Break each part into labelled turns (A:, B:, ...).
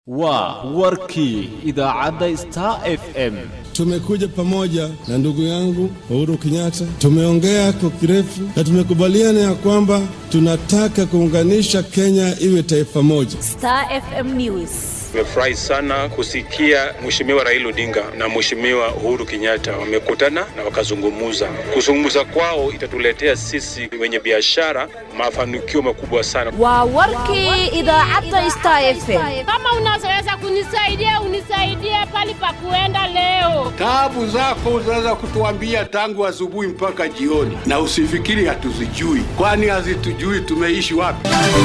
A: waa warkii idaacadda star f m
B: Tumekuja pamoja na ndugu yangu Uhuru Kenyatta, tumeongea kwa kirefu na tumekubaliana ya kwamba tunataka kuunganisha Kenya iwe taifa moja.
C: Star FM News.
D: Nimefurahi sana kusikia Mheshimiwa Raila Odinga na Mheshimiwa Uhuru Kenyatta wamekutana na wakazungumuza. Kuzungumza kwao itatuletea sisi wenye biashara mafanikio makubwa sana.
C: Waa warkii idaacadda Star FM.
E: Kama unaweza kunisaidia unisaidie pali pa kuenda leo.
F: Taabu zako unaweza kutuambia tangu asubuhi mpaka jioni, na usifikiri hatuzijui, kwani hazitujui tumeishi wapi.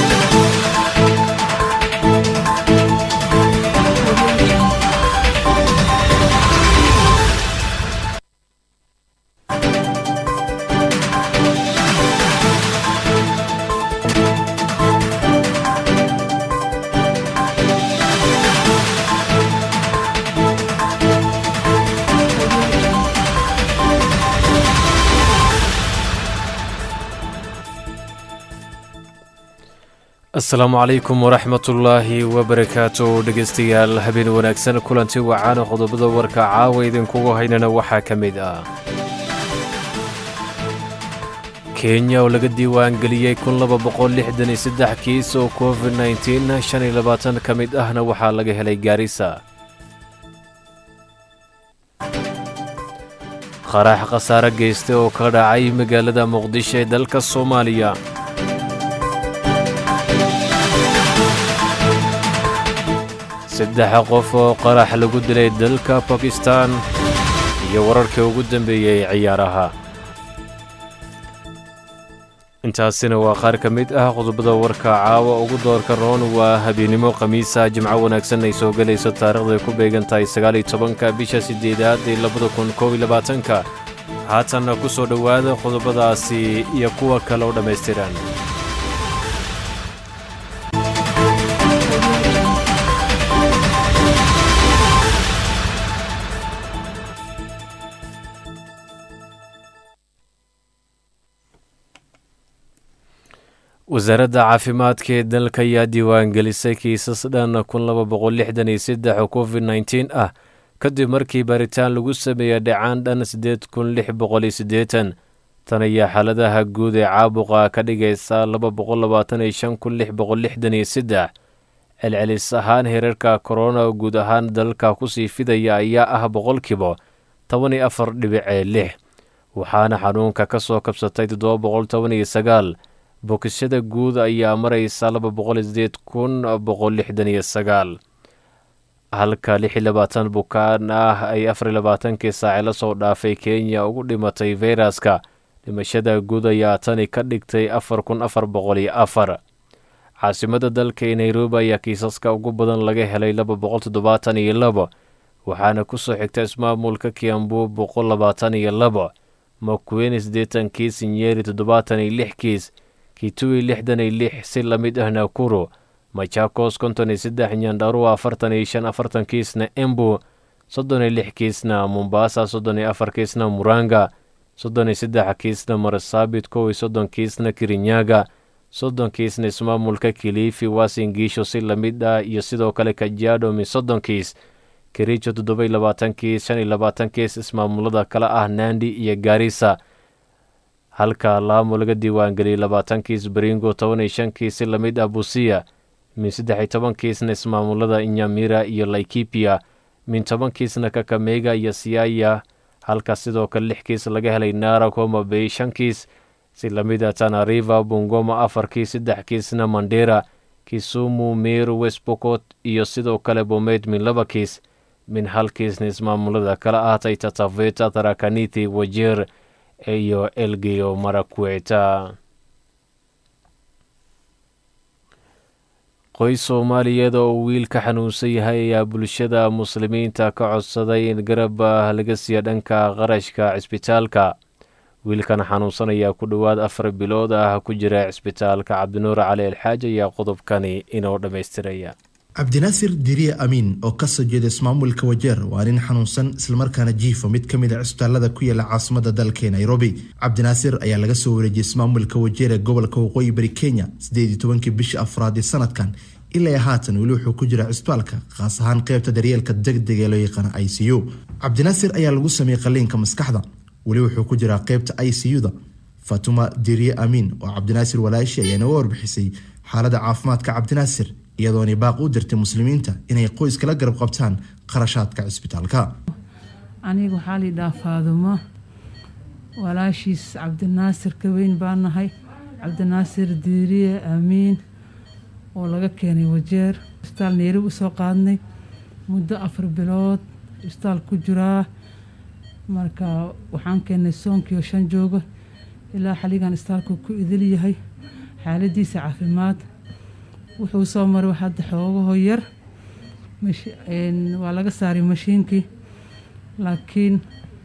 G: asalaamu calaykum waraxmatullaahi wabarakaatu dhegeystayaal habeen wanaagsan kulanti wacaana qodobada warka caawa idinkugu haynana waxaa ka mid ah kenya oo laga diiwaangeliyey kiis oo covid ka mid ahna waxaa laga helay gaarisa qarax khasaare geysta oo ka dhacay magaalada muqdisho ee dalka soomaaliya saddex qof oo qarax lagu dilay dalka bakistan iyo wararkii ugu dambeeyey ciyaaraha intaasina waa qaar ka mid ah qodobada warka caawa ugu doorka roon waa habeennimo khamiisa jimco wanaagsan ay soo gelayso taarikhday ku beegan tahay sagaaliyo tobanka bisha siddeedaad ee labada kun koob iyo labaatanka haatanna ku soo dhowaada qodobadaasi iyo kuwa kale oo dhammaystiran wasaaradda caafimaadka ee dalka ayaa diiwaangelisay kiisas dhan oo covid nteen ah kadib markii baaritaan lagu sameeyey dhacaan dhan siddeed kun lix boqoliyo siddeetan tan ayaa xaaladaha guud ee caabuqa ka dhigaysa laba boqol labaatan iyo shan kun lix boqol lixdan iyo saddex celcelis ahaan heerarka korona guud ahaan dalka kusii fidaya ayaa ah boqolkiiba toban iyo afar dhibicee lix waxaana xanuunka ka soo kabsatay toddoba boqol toban iyo sagaal bokishada guud ayaa maraysa laba boqol sideed kun boqol lixdan iyo sagaal halka lix iyo labaatan bukaan ah ay afar iyo labaatankii saaci la soo dhaafay kenya ugu dhimatay feyraska dhimashada guud ayaa tani ka dhigtay afar kun afar boqol iyo afar caasimada dalka ee nairobi ayaa kiisaska ugu badan laga helay laba boqol toddobaatan iyo labo waxaana ku soo xigta ismaamulka kiambu boqol labaatan iyo labo makueni siddeetan kiis nyeri toddobaatan iyo lix kiis kitui lixdan iyo lix si la mid ah nakuro machakos konton iyo saddex nyandharuwa afartan iyo shan afartan kiisna embu soddon iyo lix kiisna mombasa soddon iyo afar kiisna muranga soddon iyo saddex kiisna marsabit kow iyo soddon kiisna kirinyaga soddon kiisna ismaamulka kilifi wasingiisho si la mid ah iyo sidoo kale kajiado mi soddon kiis kericho toddoba iyo labaatan kiis shan iyo labaatan kiis ismaamulada kale ah nandi iyo gaarisa halka laamo laga diiwaangeliyey labaatan kiis baringo toban iyo shan kiis si la mid ah busiya min saddex iyo toban kiisna ismaamulada inyamira iyo laikipia min toban kiisna kakamega iyo siaya halka sidoo kale lix kiis laga helay nara homa bay shan kiis si la mid ah tanariva bungoma afar kiis saddex kiisna mandera kisumu meru westbocot iyo sidoo kale bomeyd min laba kiis min hal kiisna ismaamulada kala ahatay tataveta tarakaniti wajeer iyo elgeyo marakweta qoys soomaaliyeed oo wiil ka xanuunsan yahay ayaa bulshada muslimiinta ka codsaday in garab laga siiya dhanka qarashka cisbitaalka wiilkan xanuunsan ayaa ku dhowaad afar bilood ah ku jira cisbitaalka cabdinuur cali alxaaj ayaa qodobkani inoo dhammaystiraya
H: cabdinaasir diriye amiin oo kasoo jeeda ismaamulka wajeer waa nin xanuunsan islamarkaana jiifa mid ka mid a cisbitaalada ku yaala caasimada dalka nairobi cabdinaasir ayaa laga soo wareejiyey ismaamulka wajeer ee gobolka waqooyi bari kenya sideed tobankii bishii afraad ee sanadkan ilaa haatan weli wuxuu ku jira cisbitaalka khaas ahaan qeybta daryeelka degdeg ee loo yaqaano i c u cabdinaasir ayaa lagu sameeyey qaliinka maskaxda weli wuxuu ku jiraa qeybta i c u da fatuma diriye amiin oo cabdinaasir walaashi ayaa inaga warbixisay xaalada caafimaadka cabdinaasir iyadoona baaq u dirtay muslimiinta inay qoyskala garab qabtaan qarashaadka cisbitaalka
I: aniga waxaa liidhaha faadumo walaashiis cabdinaasir ka weyn baa nahay cabdinaasir diiriye aamiin oo laga keenay wajeer isbitaal neeri usoo qaadnay muddo afar bilood isbitaal ku jiraa marka waxaan keennay soonkiio shan jooga ilaa xaligan isbitaalku ku idil yahay xaaladiisa caafimaad wuxuu soo maray hadda xoogaho yar waa laga saaray mashiinkii laakiin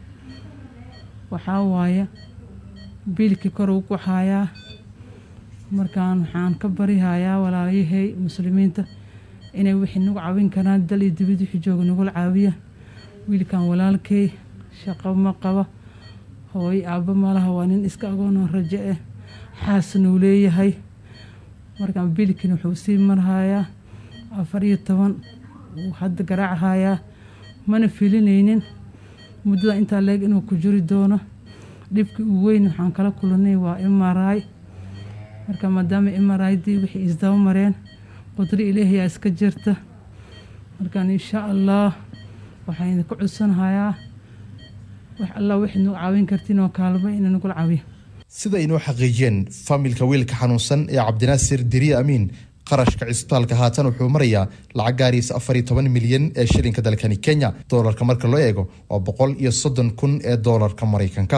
I: waxaa waaye biilkii kor uu ku hayaa markaan waxaan ka barihayaa walaalayahay muslimiinta inay wixii nagu caawin karaan dal iyo dibid wixii jooga nagula caawiya wiilkan walaalkay shaqo ma qaba hooyo aabba malaha waa nin iska agoonoo rajo ah xaasnuu leeyahay markaan biilkiin wuxuu sii marhayaa afar iyo toban wuu hadda garaachayaa mana filinaynin muddada intaa leeg inuu ku jiri doono dhibkii uu weyn waxaan kala kulanay waa mri marka maadaama mridii wixii isdaba mareen qudri ilaahiyaa iska jirta markaan insha allah waxaan idinku codsanhayaa wax allah wixii nagu caawin kartiin oo kaalmo ina nagula caawiya
H: sida aynoo xaqiijiyeen faamilka wiilka xanuunsan ee cabdinaasir diriye amiin qarashka cisbitaalka haatan wuxuu marayaa lacag gaariisa afar iyo toban milyan ee shilinka dalkani kenya doolarka marka loo eego waa boqol iyo soddon kun ee doolarka maraykanka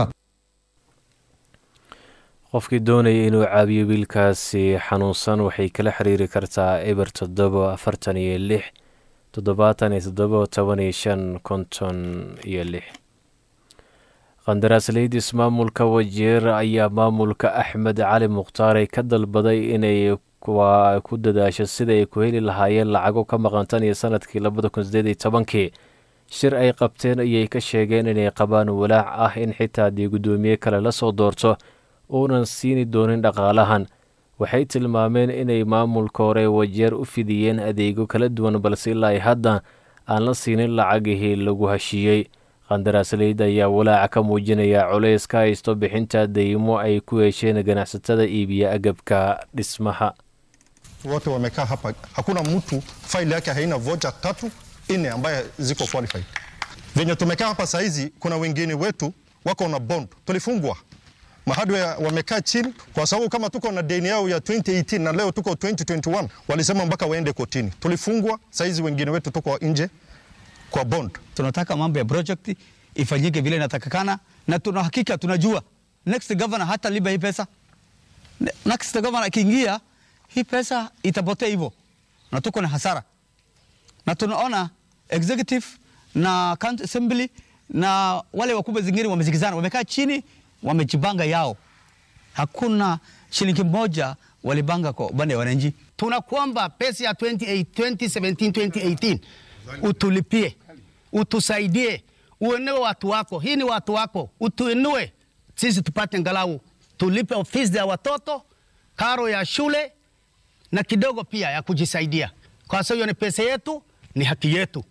G: qofkii doonaya inuu caabiyo wiilkaasi xanuunsan waxay kala xiriiri kartaa eber toddobo afartan iyo lix toddobaatan iyo toddobo toban iyo shan konton iyo lix qandaraasleyda ismaamulka wajeer ayaa maamulka axmed cali mukhtaarey ka dalbaday inay ku dadaasho sida ay ku heli lahaayeen lacago ka maqan tan iyo sanadkii labada kun sideed iyo tobankii shir ay qabteen ayay ka sheegeen inay qabaan walaac ah in xitaa haddii guddoomiye kale la soo doorto uunan siini doonin dhaqaalahan waxay tilmaameen inay maamulka hore wajeer u fidiyeen adeegyo kala duwan balse ilaa ay hadda aan la siinin lacagihii lagu heshiiyey qandaraasleyda ayaa walaaca ka muujinaya culays ka haysto bixinta deymo ay ku hesheen ganacsatada iibiya agabka dhismaha
J: wote wamekaa hapa, hakuna mtu faili yake haina vocha tatu nne ambaye ziko qualified. Venye tumekaa hapa saizi, kuna wengine wetu wako na bond, tulifungwa mahadwe wamekaa chini kwa sababu kama tuko na deni yao ya 2018 na leo tuko 2021, walisema mpaka waende kotini. Tulifungwa, saizi wengine wetu tuko nje kwa bond.
K: Tunataka mambo ya project ifanyike vile inatakikana, na tuna hakika tunajua next governor hata liba hii pesa. Next governor akiingia hii pesa itapotea hivyo, na tuko na hasara, na tunaona executive na county assembly na wale wakubwa zingine wamezikizana, wamekaa chini, wamejipanga yao. Hakuna shilingi moja walibanga kwa upande wa wananchi.
L: Tunakuomba pesa ya 28, 2017 2018 utulipie, utusaidie, uinue watu wako. Hii ni watu wako, utuinue sisi tupate ngalau tulipe ofisi ya watoto, karo ya shule na kidogo pia ya kujisaidia, kwa sababu hiyo ni pesa yetu, ni haki yetu.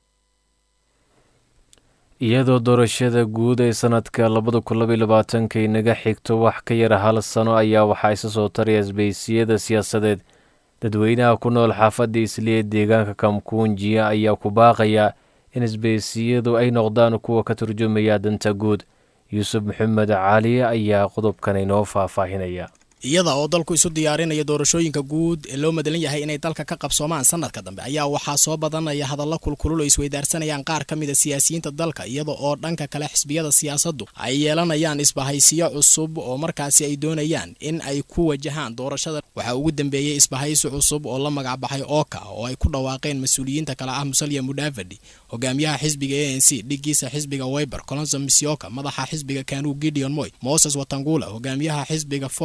G: iyadoo doorashada guud ee sanadka labada kun labaiy labaatanka inaga xigto wax ka yara hal sano ayaa waxaa isa soo taraya isbaysiyada siyaasadeed dadweynaha ku nool xaafadda isliya deegaanka kamkuunjiya ayaa ku baaqaya in isbaysiyadu ay noqdaan kuwa ka turjumaya danta guud yuusuf maxamed cali ayaa qodobkan inoo faahfaahinaya
M: iyada oo dalku isu diyaarinaya doorashooyinka guud ee loo madalan yahay inay dalka ka qabsoomaan sanadka dambe ayaa waxaa soo badanaya hadalla kulkulul oo isweydaarsanayaan qaar ka mid a siyaasiyiinta dalka iyada oo dhanka kale xisbiyada siyaasaddu ay yeelanayaan isbahaysiyo cusub oo markaasi ay doonayaan in ay ku wajahaan doorashada waxaa ugu dambeeyey isbahaysi cusub oo la magacbaxay ooka oo ay ku dhawaaqeen mas-uuliyiinta kale ah musalya mudavadi hogaamiyaha xisbiga a n c dhigiisa xisbiga weyber colonso misioka madaxa xisbiga kanuu gideon moy moses watangula hogaamiyaha xisbiga ford kenya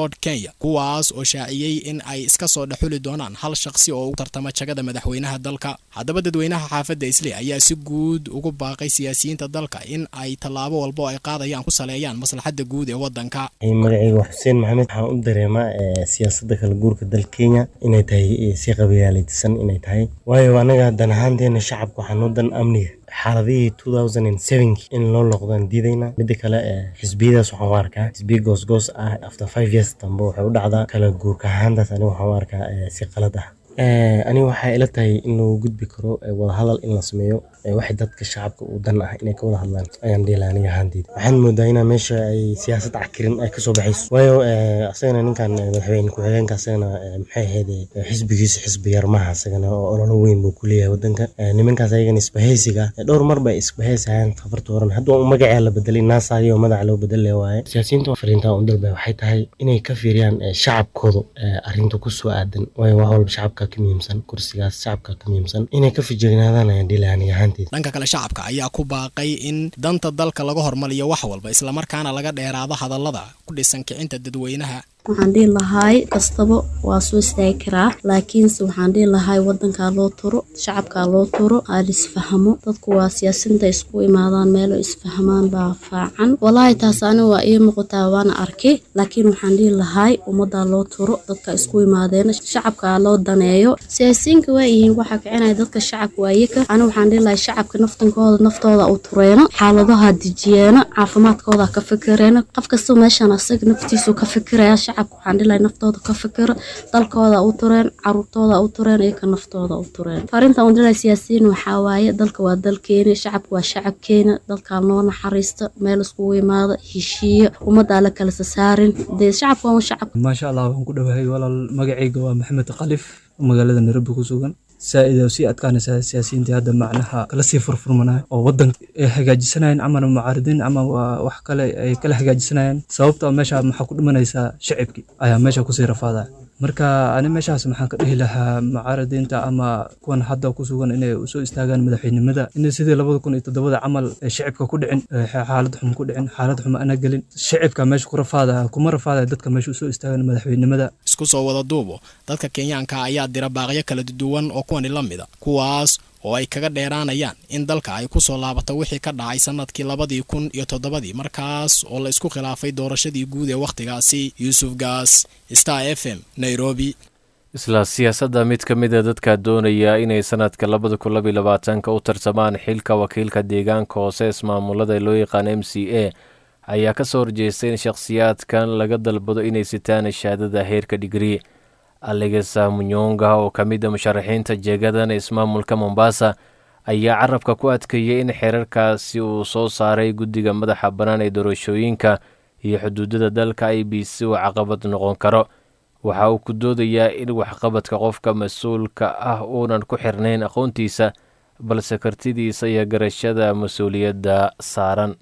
M: kenya kuwaas oo shaaciyey in ay iska soo dhexuli doonaan hal shaqsi oo u tartama jagada madaxweynaha dalka haddaba dadweynaha xaafadda isley ayaa si guud ugu baaqay siyaasiyiinta dalka in ay tallaabo walba oo ay qaadayaan ku saleeyaan maslaxadda guud ee waddanka
N: magacayga waa xuseen maxamed waxaan u dareemaa siyaasadda kala guurka dalka kenya inay tahay si qabiyaalaysan inay tahay waayo anaga dan ahaanteena shacabka waxaan u dan amniga xaaladihii two thousand and sevenki in loo loqdaan diidayna midda kale xisbiyadaas waxaan u arkaa xisbiya goosgoos ah after five years dambe waxay u dhacdaa kala guurka ahaantaas aniga waxaan u arkaa si qalad ah aniga waxay ila tahay in lagu gudbi karo wadahadal in la sameeyo waxay dadka shacabka u dan ah inay ka wada hadlaan ayaan dhihi aniga ahaanteyda waxaan moodaa inaa meesha ay siyaasad cakirin ay kasoo baxayso waayo asagana ninkan madaxweyne ku-xigeenka asagana maxay ahayd xisbigiisa xisbi yar maaha asagana oo ololo weyn buu ku leeyahay wadanka nimankaas ayagana isbahaysiga dhowr mar bay isbahaysayaan safarta horan hadda magacaa la bedelay naasayo oo madaxa loo bedel waaye siyaasiyiinta fariinta u dalba waxay tahay inay ka fiiriyaan shacabkooda arrinta kusoo aadan waayo wax walba shacabka ka muhiimsan kursigaas shacabka ka muhiimsan inay ka fijignaadaan ayaan dhihi aniga ahaanteyda
M: dhanka kale shacabka ayaa ku baaqay in danta dalka laga hormariyo wax walba islamarkaana laga dheeraado hadallada ku dhisan kicinta dadweynaha
O: waxaan dhihi lahaay kastaba waa soo istaagi karaa laakiinse waxaan dhihi lahaay wadankaa loo turo shacabkaa loo turo aal isfahmo dadku waa siyaasinta isku imaadaan meelo isfahmaan baa faacan walaahi taas aniga waa ii muuqataa waana arkay laakiin waxaan dhihi lahaay ummadaa loo turo dadka isku imaadeen shacabkaa loo daneeyo siyaasiyiinka waa yihiin waxaa kicinaya dadka shacabka waayaka aniga waxaan dhihi lahay shacabka naftankooda naftooda u tureeno xaaladaha dejiyeeno caafimaadkooda ka fikireeno qof kasta meeshan asaga naftiisu ka fikiraya shacabka waxaan dhihi lahay naftooda ka fikiro dalkooda u tureen caruurtooda u tureen iyaka naftooda u tureen farinta uun dhilahay siyaasiyiin waxaa waaye dalka waa dalkeena shacabka waa shacabkeena dalkaa noo naxariisto meel iskugu imaado heshiiyo ummaddaa la kala sasaarin dee shacabka waa shacabka
P: maasha allah waan ku dhowahay walaal magacayga waa maxamed khalif magaalada nairobi ku sugan saa-id sii adkaanaysaa siyaasiyiintii hadda macnaha kala sii furfurmanaya oo wadanka ay hagaajisanayeen camal mucaaridiin ama wax kale ay kala hagaajisanayeen sababta meesha maxaa ku dhimanaysaa shacibkii ayaa meesha kusii rafaadaya marka ani meeshaas maxaan ka dhihi lahaa mucaaridiinta ama kuwan hadda ku sugan inay usoo istaagaan madaxweynimada in sidii labada kun iyo toddobada camal shicibka ku dhicin xaalad xum ku dhicin xaalad xum ana gelin shicibka meesha ku rafaadaya kuma rafaadaya dadka meesha usoo istaagaan madaxweynimada
M: isku soo wada duubo dadka kenyaanka ayaa dira baaqyo kala duwan oo kuwani la mida kuwaas oo ay kaga dheeraanayaan in dalka ay ku soo laabato wixii ka dhacay sannadkii labadii kun iyo toddobadii markaas oo la isku khilaafay doorashadii guud ee wakhtigaasi yuusuf gaas star f m nairobi
G: isla siyaasadda mid ka mid a dadka doonaya inay sanadka labada kun labiyo labaatanka u tartamaan xilka wakiilka deegaanka hoose ismaamulada loo yaqaan m c a ayaa ka soo horjeestay in shakhsiyaadkan laga dalbado inay sitaan shahaadada heerka dhigrii alegesa munyonga oo ka mid a musharaxiinta jeegadan ismaamulka mombasa ayaa carabka ku adkeeyey in xeerarkaasi uu soo saaray guddiga madaxa bannaan ee doorashooyinka iyo xuduudada dalka i b c uu caqabad noqon karo waxa uu ku doodayaa in waxqabadka qofka mas-uulka ah uunan ku xirnayn aqoontiisa balse kartidiisa iyo garashada mas-uuliyadda saaran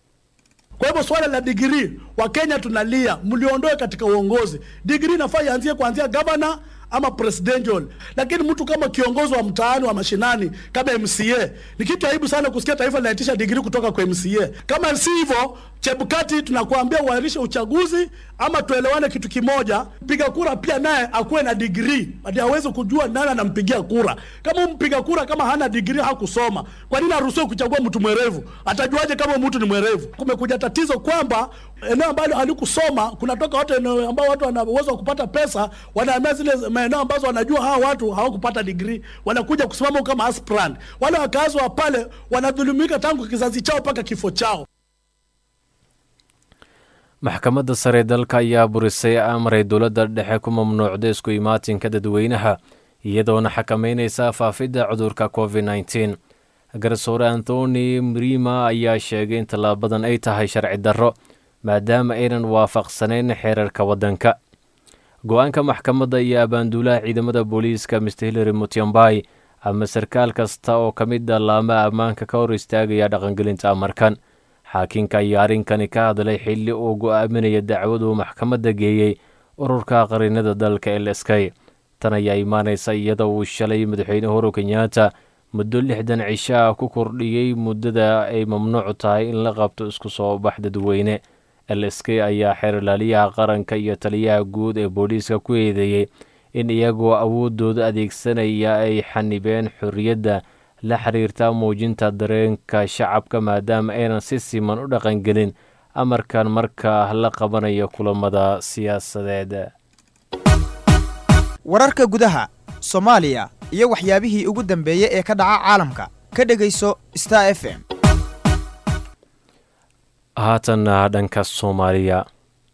Q: Kwa hivyo swala la digrii, Wakenya tunalia, mliondoe katika uongozi. Digrii inafaa ianzie kuanzia gavana ama presidential, lakini mtu kama kiongozi wa mtaani wa mashinani kama MCA, ni kitu aibu sana kusikia taifa linaitisha digrii kutoka kwa MCA. Kama si hivyo, Chebukati, tunakuambia uahirishe uchaguzi ama tuelewane kitu kimoja. Mpiga kura pia naye akuwe na digrii, hadi aweze kujua nani anampigia kura. Kama mpiga kura kama hana digrii, hakusoma, kwa nini aruhusiwe kuchagua mtu mwerevu? Atajuaje kama mtu ni mwerevu? Kumekuja tatizo kwamba eneo ambalo halikusoma kunatoka watu eneo ambao watu wana uwezo wa kupata pesa, wanahamia zile maeneo ambazo wanajua hawa watu hawakupata digrii, wanakuja kusimama kama aspirant. Wale wakazi wa pale wanadhulumika tangu kizazi chao mpaka kifo chao.
G: maxkamadda sare dalka ayaa burisay amray dowladda dhexe ku mamnuucda isku imaatinka dadweynaha iyadoona xakameynaysa faafidda cudurka covid nneteen garsoore anthony mrima ayaa sheegay in tallaabadan ay tahay sharci darro maadaama aynan waafaqsanayn xeerarka waddanka go-aanka maxkamadda iyo abaanduulaha ciidamada booliiska mr hillary mutyambay ama sarkaal kasta oo ka mid a laama ammaanka ka hor istaagaya dhaqangelinta amarkan xaakinka ayaa arrinkani ka hadlay xilli uu go-aaminaya dacwaduu maxkamadda geeyey ururka qarinada dalka elskay tan ayaa imaanaysa iyadoo uu shalay madaxweyne uhuru kenyaata muddo lixdan cisho ah ku kordhiyey muddada ay mamnuuc tahay in la qabto isku soo bax dadweyne l s k ayaa xeerlaaliyaha qaranka iyo taliyaha guud ee booliiska ku eedeeyey in iyagoo awoodooda adeegsanaya ay xanibeen xorriyadda la xiriirta muujinta dareenka shacabka maadaama aynan si siman u dhaqangelin amarkan marka la qabanayo kulamada siyaasadeed
R: wararka gudaha soomaaliya iyo waxyaabihii ugu dambeeyey ee ka dhaca caalamka ka dhegayso star f m
G: haatanna dhanka soomaaliya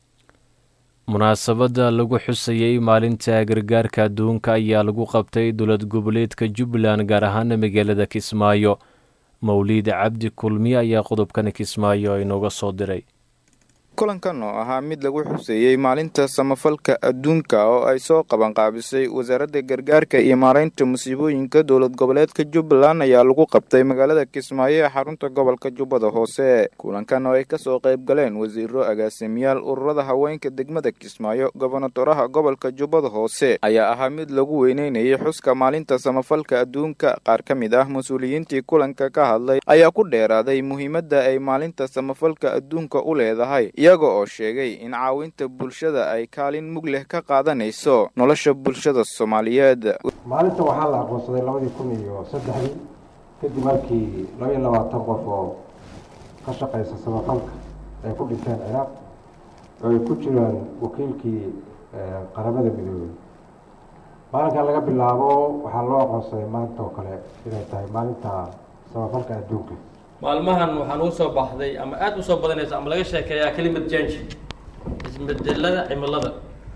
G: munaasabadda lagu xusayey maalinta gargaarka adduunka ayaa lagu qabtay dowlad goboleedka jubbaland gaar ahaana magaalada kismaayo mawliid cabdi kulmiye ayaa qodobkan kismaayo inooga soo diray
S: kulankan oo ahaa mid lagu xuseeyey maalinta samafalka adduunka oo ay soo qabanqaabisay wasaaradda gargaarka iyo maaraynta musiibooyinka dowlad goboleedka jubbaland ayaa lagu qabtay magaalada kismaayo ee xarunta gobolka jubbada hoose kulankan oo ay kasoo qayb galeen wasiiro agaasimiyaal ururada haweenka degmada kismaayo gobonatoraha gobolka jubbada hoose ayaa ahaa mid lagu weyneynayay xuska maalinta samafalka adduunka qaar ka mid ah mas-uuliyiintii kulanka ka hadlay ayaa ku dheeraaday muhiimadda ay maalinta samafalka adduunka u leedahay iyaga oo sheegay in caawinta bulshada ay kaalin mug leh ka qaadanayso nolosha bulshada soomaaliyeed
T: maalinta waxaa la aqoonsaday labadii kun iyo saddexdii kadib markii laba iyo labaatan qof oo ka shaqaysa samafalka ay ku dhinteen ciraaq oo ay ku jiraan wakiilkii qaramada midoobey maalinkan laga bilaabo waxaa loo aqoonsaday maanta oo kale inay tahay maalinta samafalka adduunka
U: maalmahan waxaan ugu soo baxday ama aada usoo badanaysa ama laga sheekeeyaa kelimad jange isbedelada cimilada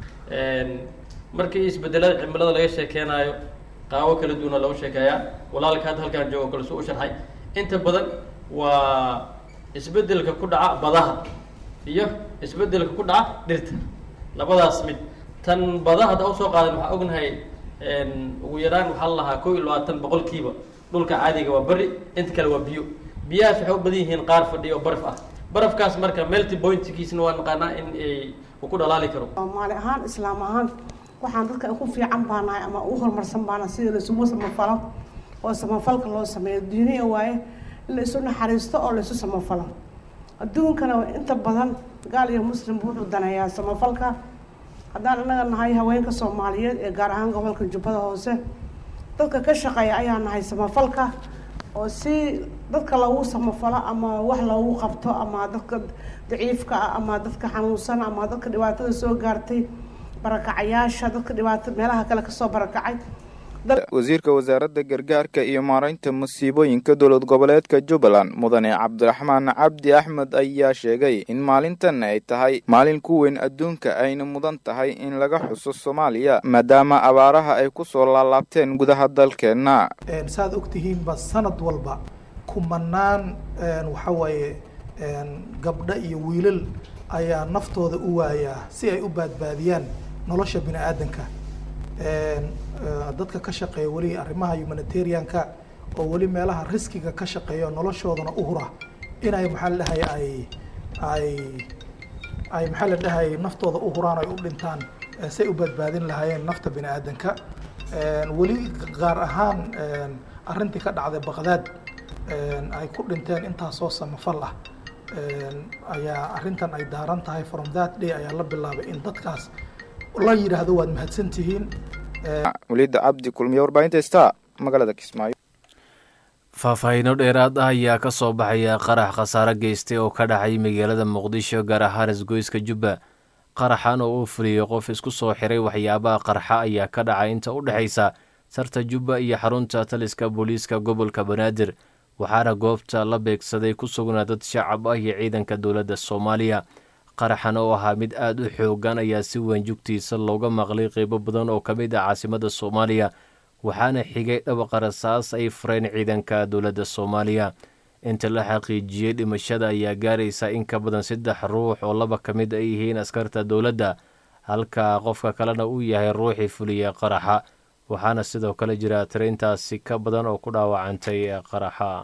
U: markii isbedelada cimilada laga sheekeynayo qaabo kala duwana lagu sheekeeyaa walaalka hadda halkaan joogo kale su u sharxay inta badan waa isbedelka ku dhaca badaha iyo isbedelka ku dhaca dhirta labadaas mid tan badaha hadda usoo qaadan waxaa ognahay ugu yaraan waxaa la lahaa kow iyo labaatan boqolkiiba dhulka caadiga waa beri inta kale waa biyo biyahaas waxay u badan yihiin qaar fadhiya oo baraf ah barafkaas marka melty pointkiisna waa naqaanaa in ay uu ku dhalaali karo
V: soomaali ahaan islaam ahaan waxaan dadka ku fiican baanahay ama u horumarsan baana sida laisugu samafalo oo samafalka loo sameeyo duuniya waaye in la isu naxariisto oo la isu samafalo adduunkana inta badan gaal iyo muslim wuxuu daneeyaa samafalka haddaan innaga nahay haweenka soomaaliyeed ee gaar ahaan gobolka jubbada hoose dadka ka shaqeeya ayaa nahay samafalka oo si dadka loogu samafalo ama wax loogu qabto ama dadka daciifka ah ama dadka xanuunsan ama dadka dhibaatada soo gaartay barakacayaasha dadka dhibaato meelaha kale kasoo barakacay
S: wasiirka wasaaradda gargaarka iyo maaraynta musiibooyinka dowlad goboleedka jubbaland mudane cabdiraxmaan cabdi axmed ayaa sheegay in maalintan ay tahay maalin ku weyn adduunka ayna mudan tahay in laga xuso soomaaliya maadaama abaaraha ay ku soo laalaabteen gudaha dalkeenna
W: saad ogtihiinba sanad walba kumanaan waxa waaye gabdho iyo wiilal ayaa naftooda u waayaa si ay u baadbaadiyaan nolosha bini aadanka dadka ka shaqeeya weli arrimaha humanitarianka oo weli meelaha riskiga ka shaqeeya noloshoodana u hura inay maxaa la dhahay ay ay ay maxaa la dhahay naftooda u huraan ay u dhintaan say u badbaadin lahaayeen nafta bini aadanka weli gaar ahaan arrintii ka dhacday baqdaad ay ku dhinteen intaasoo samafal ah ayaa arrintan ay daaran tahay from that day ayaa la bilaabay in dadkaas la yidhaahdo waad mahadsantihiin
S: waliida cabdi kulmiye warbaahinta star magaalada kismaayo
G: faahfaahiino dheeraad ah ayaa ka soo baxaya qarax khasaare geystay oo ka dhacay magaalada muqdisho gaar ahaan isgoyska jubba qaraxan oo uu fuliyey qof isku soo xiray waxyaabaha qarxa ayaa ka dhacay inta u dhexaysa sarta jubba iyo xarunta taliska booliiska gobolka banaadir waxaana goobta la beegsaday ku sugnaa dad shacab ah iyo ciidanka dowladda soomaaliya qaraxan oo ahaa mid aada u xoogan ayaa si weyn jugtiisa looga maqlay qeybo badan oo ka mid ah caasimada soomaaliya waxaana xigay dhabaqa rasaas ay fureen ciidanka dowladda soomaaliya inta la xaqiijiyey dhimashada ayaa gaaraysa in ka badan saddex ruux oo laba ka mid ay yihiin askarta dowladda halka qofka kalena uu yahay ruuxii fuliyey qaraxa waxaana sidoo kale jira tiraintaasi ka badan oo ku dhaawacantay qaraxa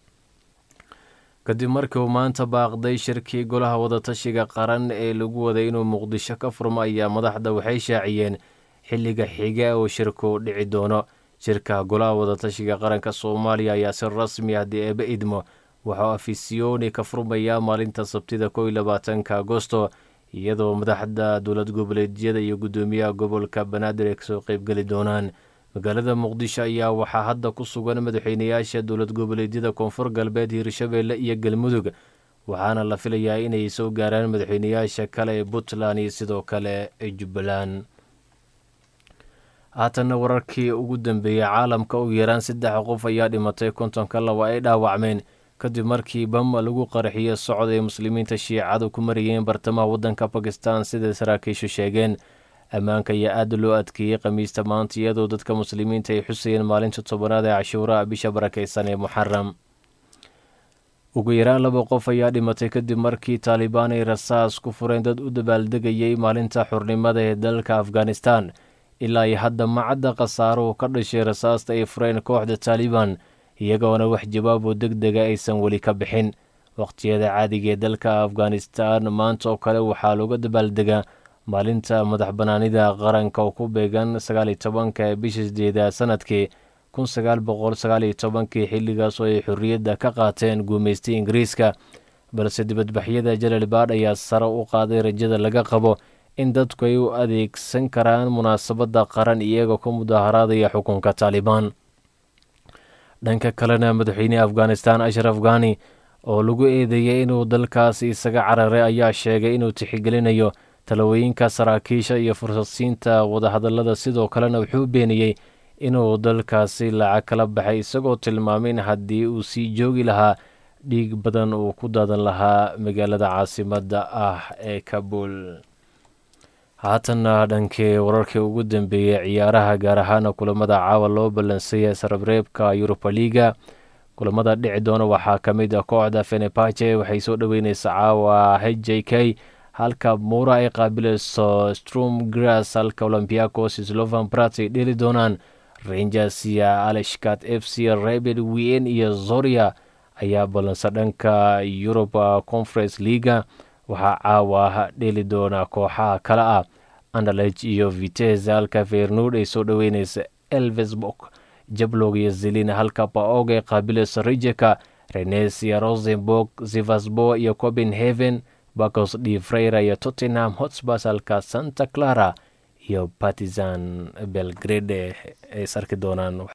G: kadib markii uu maanta baaqday shirkii golaha wadatashiga qaran ee lagu waday inuu muqdisho ka furmo ayaa madaxda waxay shaaciyeen xilliga xiga oo shirku dhici doono shirka golaha wadatashiga qaranka soomaaliya ayaa si rasmi ah dii eeba idmo waxuu afisioni ka furmayaa maalinta sabtida kow iyo labaatanka agosto iyadoo madaxda dowlad goboleedyada iyo guddoomiyaha gobolka banaadir ay kasoo qeybgeli doonaan magaalada muqdisho ayaa waxaa hadda ku sugan madaxweynayaasha dowlad goboleedyada koonfur galbeed hiirshabeelle iyo galmudug waxaana la filayaa inay soo gaaraan madaxweynayaasha kale ee puntland iyo sidoo kale jubbaland haatanna wararkii ugu dambeeyey caalamka ugu yaraan saddex qof ayaa dhimatay kontonka laba ay dhaawacmeen kadib markii bam lagu qaraxiyo socod ay muslimiinta shiicadu ku marayeen bartamaha waddanka bakistan siday saraakiishu sheegeen ammaanka ayaa aada loo adkeeyey khamiista maanta iyadoo dadka muslimiinta ay xusayeen maalinta tobanaad ee cashuuraha bisha barakeysan ee muxaram ugu yaraan laba qof ayaa dhimatay kadib markii taalibaan ay rasaas ku fureen dad u dabaaldegayay maalinta xurnimada ee dalka afghanistan ilaa iyo hadda macadda khasaaruhu ka dhashay rasaasta ay fureen kooxda taalibaan iyagoona wax jawaab oo deg dega aysan weli ka bixin waqhtiyada caadiga ee dalka afghanistan maanta oo kale waxaa looga dabaaldegaa maalinta madax banaanida qaranka oo ku beegan sagaaliyo tobanka ee bisha sideedaad sanadkii kun sagaal boqol sagaaliyo tobankii xilligaas oo ay xorriyadda ka qaateen guumaystay ingiriiska balse dibadbaxyada jalalbaadh ayaa sare u qaaday rajada laga qabo in dadku ay u adeegsan karaan munaasabadda qaran iyagoo ka mudaharaadaya xukunka taalibaan dhanka kalena madaxweyneha afghanistan ashraf ghani oo lagu eedeeyay inuu dalkaasi isaga cararay ayaa sheegay inuu tixgelinayo talawooyinka saraakiisha iyo fursadsiinta wadahadallada sidoo kalena wuxuu beeniyey inuu dalkaasi lacag kala baxay isagoo tilmaamay in haddii uu sii joogi lahaa dhiig badan uu ku daadan lahaa magaalada caasimadda ah ee kabul haatanna dhankii wararkii ugu dambeeyey ciyaaraha gaar ahaana kulamada caawa loo ballansaya sarabreebka yuruba liga kulamada dhici doona waxaa ka mid ah kooxda fenepache waxay soo dhoweyneysa caawa h j k halka muura ay qaabilayso strom grass halka olombiacos slovan brat ay dheli doonaan rangers iyo aleshkat f c rebel wien iyo zoria ayaa ballansa dhanka yuruba conference leaga waxaa caawa dheeli doona kooxaha kale ah andalej iyo vitez halka fernud ay soo dhoweyneysa elvesbok jablog iyo zelina halka baog ay qaabilayso rijeka renes iyo rosenborg zivasbo iyo copenhaven bacos d freira iyo tottenham hotspurs halka santa clara iyo partizan belgrade ay sarki doonaan